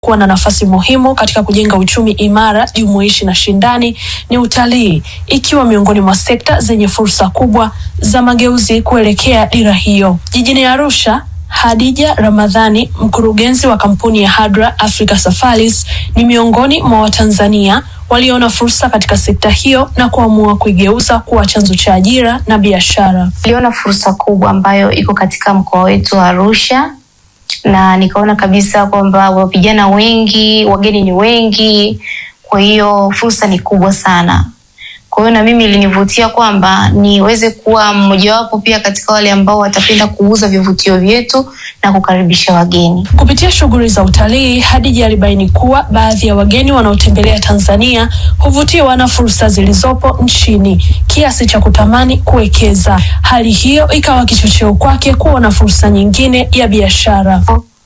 kuwa na nafasi muhimu katika kujenga uchumi imara, jumuishi na shindani ni utalii, ikiwa miongoni mwa sekta zenye fursa kubwa za mageuzi kuelekea dira hiyo. Jijini Arusha, Hadija Ramadhani, mkurugenzi wa kampuni ya Hadra Africa Safaris, ni miongoni mwa Watanzania waliona fursa katika sekta hiyo na kuamua kuigeuza kuwa chanzo cha ajira na biashara. Niliona fursa kubwa ambayo iko katika mkoa wetu wa Arusha na nikaona kabisa kwamba vijana wengi, wageni ni wengi, kwa hiyo fursa ni kubwa sana. Kwa hiyo na mimi ilinivutia kwamba niweze kuwa mmojawapo pia katika wale ambao watapenda kuuza vivutio vyetu na kukaribisha wageni. Kupitia shughuli za utalii, Hadija alibaini kuwa baadhi ya wageni wanaotembelea Tanzania huvutiwa na fursa zilizopo nchini kiasi cha kutamani kuwekeza. Hali hiyo ikawa kichocheo kwake kuona fursa nyingine ya biashara.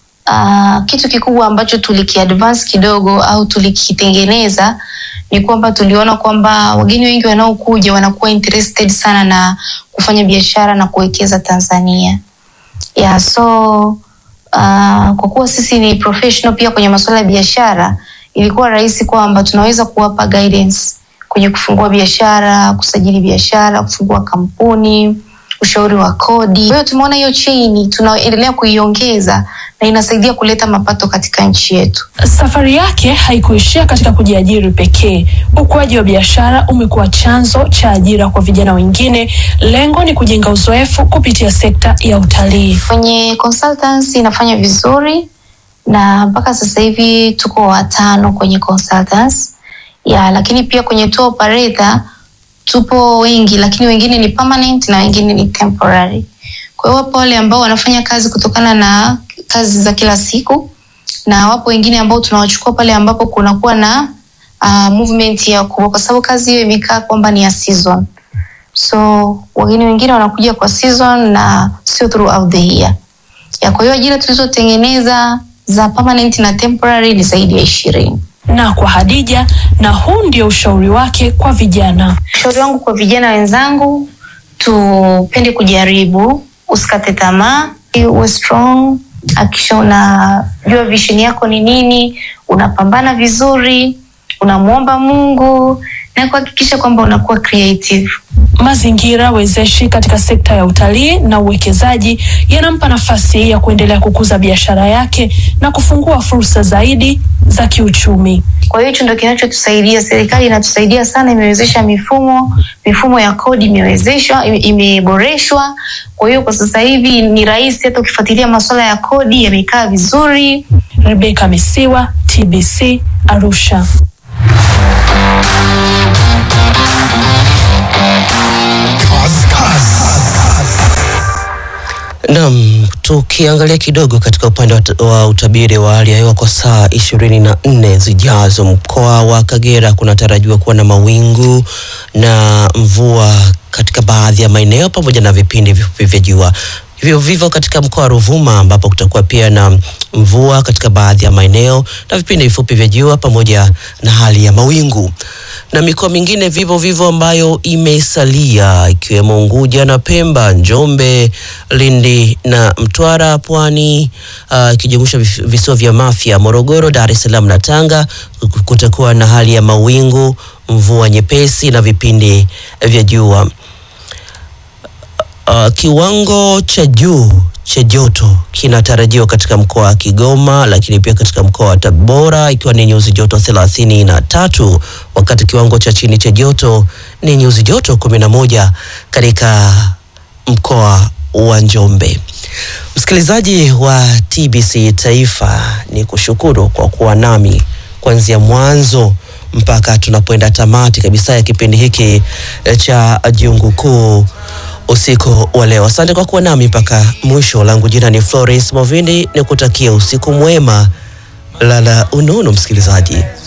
Uh, kitu kikubwa ambacho tulikiadvance kidogo au tulikitengeneza ni kwamba tuliona kwamba wageni wengi wanaokuja wanakuwa interested sana na kufanya biashara na kuwekeza Tanzania. Yeah, so uh, kwa kuwa sisi ni professional pia kwenye masuala ya biashara, ilikuwa rahisi kwamba tunaweza kuwapa guidance kwenye kufungua biashara, kusajili biashara, kufungua kampuni, ushauri wa kodi. Kwa hiyo tumeona hiyo chain tunaendelea kuiongeza na inasaidia kuleta mapato katika nchi yetu. Safari yake haikuishia katika kujiajiri pekee. Ukuaji wa biashara umekuwa chanzo cha ajira kwa vijana wengine. Lengo ni kujenga uzoefu kupitia sekta ya utalii. Kwenye consultancy inafanya vizuri na mpaka sasa hivi tuko watano kwenye consultants ya, lakini pia kwenye tour operator tupo wengi, lakini wengine ni permanent na wengine ni temporary. Kwa hiyo wapo wale ambao wanafanya kazi kutokana na kazi za kila siku na wapo wengine ambao tunawachukua pale ambapo kunakuwa na uh, movement ya kubwa, kwa sababu kazi hiyo imekaa kwamba ni ya season. So wageni wengine wanakuja kwa season na sio throughout the year. Ya, kwa hiyo ajira tulizotengeneza za permanent na temporary ni zaidi ya ishirini. Na kwa Hadija, na huu ndio ushauri wake kwa vijana. Ushauri wangu kwa vijana wenzangu, tupende kujaribu, usikate tamaa, uwe strong, hakikisha unajua vision yako ni nini, unapambana vizuri, unamwomba Mungu na kuhakikisha kwamba unakuwa creative. Mazingira wezeshi katika sekta ya utalii na uwekezaji yanampa nafasi ya kuendelea kukuza biashara yake na kufungua fursa zaidi za kiuchumi. Kwa hiyo hicho ndio kinachotusaidia. Serikali inatusaidia sana, imewezesha mifumo, mifumo ya kodi imewezeshwa, imeboreshwa. Kwa hiyo kwa sasa hivi ni rahisi, hata ukifuatilia masuala ya kodi yamekaa vizuri. Rebecca Misiwa, TBC, Arusha. Naam, tukiangalia kidogo katika upande wa, wa utabiri wa hali ya hewa kwa saa ishirini na nne zijazo, mkoa wa Kagera kunatarajiwa kuwa na mawingu na mvua katika baadhi ya maeneo pamoja na vipindi vifupi vya jua. Hivyo vivyo katika mkoa wa Ruvuma ambapo kutakuwa pia na mvua katika baadhi ya maeneo na vipindi vifupi vya jua pamoja na hali ya mawingu na mikoa mingine vivyo vivyo ambayo imesalia ikiwemo Unguja na Pemba, Njombe, Lindi na Mtwara, Pwani ikijumuisha uh, visiwa vya Mafia, Morogoro, Dar es Salaam na Tanga, kutakuwa na hali ya mawingu, mvua nyepesi na vipindi vya jua. Uh, kiwango cha juu cha joto kinatarajiwa katika mkoa wa Kigoma, lakini pia katika mkoa wa Tabora ikiwa ni nyuzi joto thelathini na tatu wakati kiwango cha chini cha joto ni nyuzi joto kumi na moja katika mkoa wa Njombe. Msikilizaji wa TBC Taifa, ni kushukuru kwa kuwa nami kuanzia mwanzo mpaka tunapoenda tamati kabisa ya kipindi hiki cha Jungu Kuu usiku wa leo. Asante kwa kuwa nami mpaka mwisho. Langu jina ni Florence Movindi, nikutakia usiku mwema, lala unono msikilizaji.